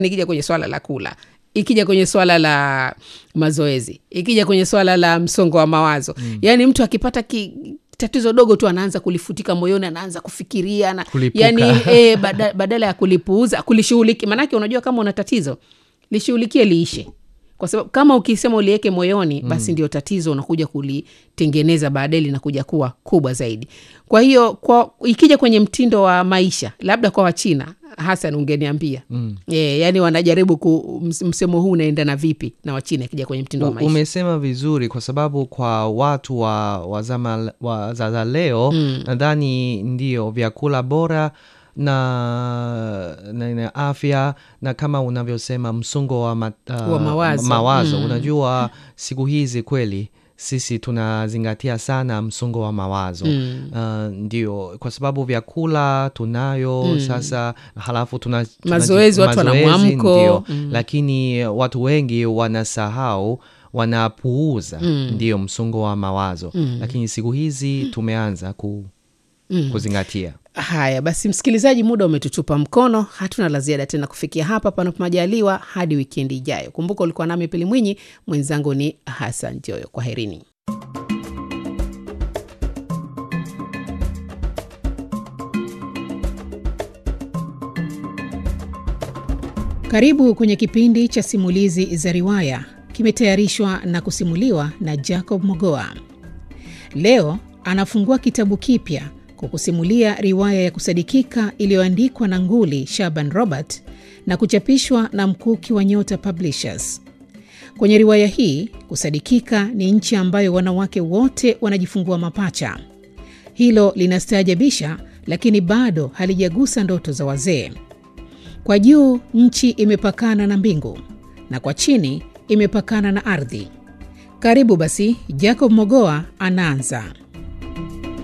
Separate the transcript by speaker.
Speaker 1: nikija kwenye swala la kula ikija kwenye swala la mazoezi ikija kwenye swala la msongo wa mawazo mm. yaani mtu akipata ki, tatizo dogo tu anaanza kulifutika moyoni anaanza kufikiria na,
Speaker 2: Kulipuka.
Speaker 1: yani e, bada, badala ya kulipuuza kulishughulikia maanake unajua kama una tatizo lishughulikie liishe kwa sababu kama ukisema uliweke moyoni basi ndio tatizo unakuja kulitengeneza baadaye linakuja kuwa kubwa zaidi kwa hiyo kwa ikija kwenye mtindo wa maisha labda kwa wachina hasan ungeniambia mm. e, yani wanajaribu ku, ms- msemo huu unaenda na vipi na wachina ikija kwenye mtindo wa
Speaker 2: U-
Speaker 1: maisha
Speaker 2: umesema vizuri kwa sababu kwa watu wa, wa zama wa za za leo mm. nadhani ndio vyakula bora na, na, na afya na kama unavyosema msongo wa, ma, uh,
Speaker 1: Wa mawazo.
Speaker 2: mawazo. unajua siku hizi kweli sisi tunazingatia sana msongo wa mawazo mm. uh, ndio kwa sababu vyakula tunayo mm. sasa halafu tuna, tuna
Speaker 1: Mazoezi, watu wana
Speaker 2: mazoezi,
Speaker 1: mwamko.
Speaker 2: ndio. lakini watu wengi wanasahau wanapuuza mm. ndio msongo wa mawazo mm. lakini siku hizi tumeanza ku, mm. kuzingatia
Speaker 1: haya basi msikilizaji muda umetutupa mkono hatuna la ziada tena kufikia hapa panapo majaliwa hadi wikendi ijayo kumbuka ulikuwa nami pili mwinyi mwenzangu ni hasan joyo kwa herini karibu kwenye kipindi cha simulizi za riwaya kimetayarishwa na kusimuliwa na jacob mogoa leo anafungua kitabu kipya kwa kusimulia riwaya ya kusadikika iliyoandikwa na nguli shaban robert na kuchapishwa na mkuki wa nyota publishers kwenye riwaya hii kusadikika ni nchi ambayo wanawake wote wanajifungua mapacha hilo linastaajabisha lakini bado halijagusa ndoto za wazee kwa juu nchi imepakana na mbingu na kwa chini imepakana na ardhi karibu basi jacob mogoa anaanza